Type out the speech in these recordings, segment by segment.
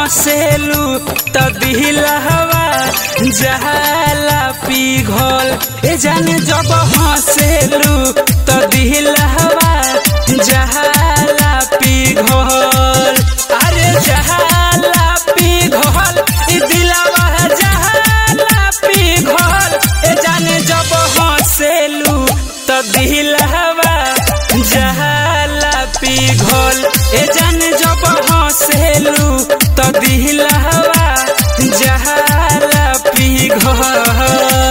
हंसेलू त दिलहवा जहाला पिघल ए जाने जब हंसेलू त दिलहवा जहाला पिघल अरे जहाला पिघल ई दिलवा जहाला पिघल ए जाने जब हंसेलू त दिलहवा जहाला पिघल ए जाने जब हंसेलू त दिलहवा जहाला पिघल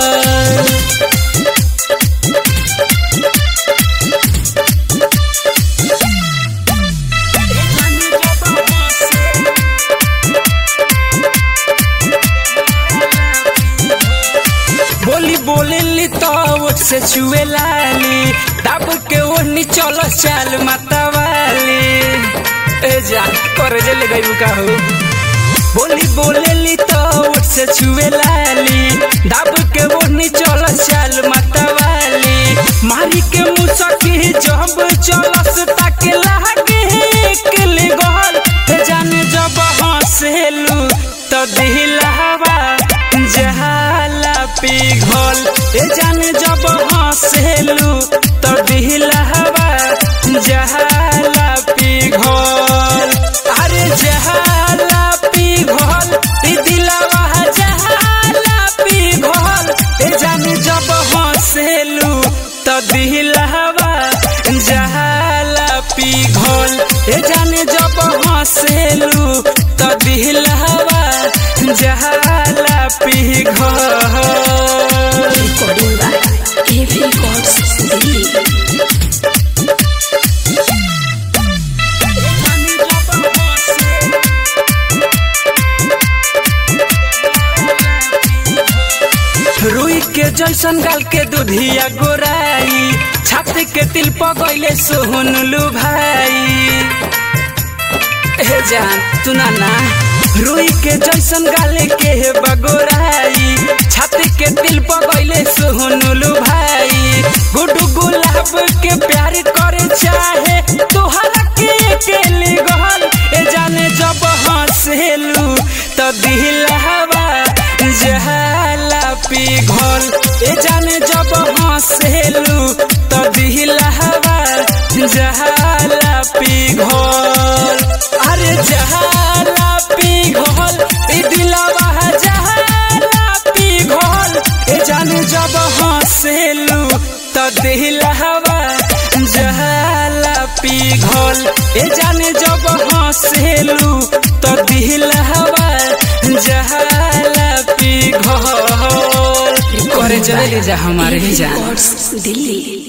बोली बोलेली तो ओठ से छुए लाली दब के ओढ़नी चलो चाल मतवाली ए जा करे जे ले गई का हो बोली बोलेली तो ओठ से छुए लाली दब के ओढ़नी चलो चाल मतवाली मारी के मुसकी जब चलस तक लागे एक ले गहल ते जाने जब हंसेलू तो दिलहवा जहाला पिघल ए जाने जब हंसेलू तो दिलहवा जहाला पिघल अरे जहाला पिघल ई दिलवा जहाला पिघल ए जाने जब हंसेलू तो दिलहवा जहाला पिघल ए जाने जब हंसेलू तो दिलहवा जहाला पिघल recording by AV Records Delhi. रुई के जैसन गाल के दुधिया गोराई छाती के तिल पगैले सोहनलू भाई हे जान तू ना ना रुई के जैसन गाले के हे बगोराई छाती के तिल पगैले सोहनलू भाई गुडू गुलाब के प्यार करे चाहे तोहरा के अकेले गहल ए जाने जब हंसेलू तो दिल हवा जहाला पिघल ए जाने जब हंसेलू तो दिल हवा जहाला पिघल अरे जहाला पिघल ई दिलवा जहाला पिघल ए जाने जब हंसेलू तो दिल हवा जहाला पिघल ए जाने जब हंसेलू तो दिल हवा जहाला पिघल करे चले जा हमारे ही जान Records Delhi.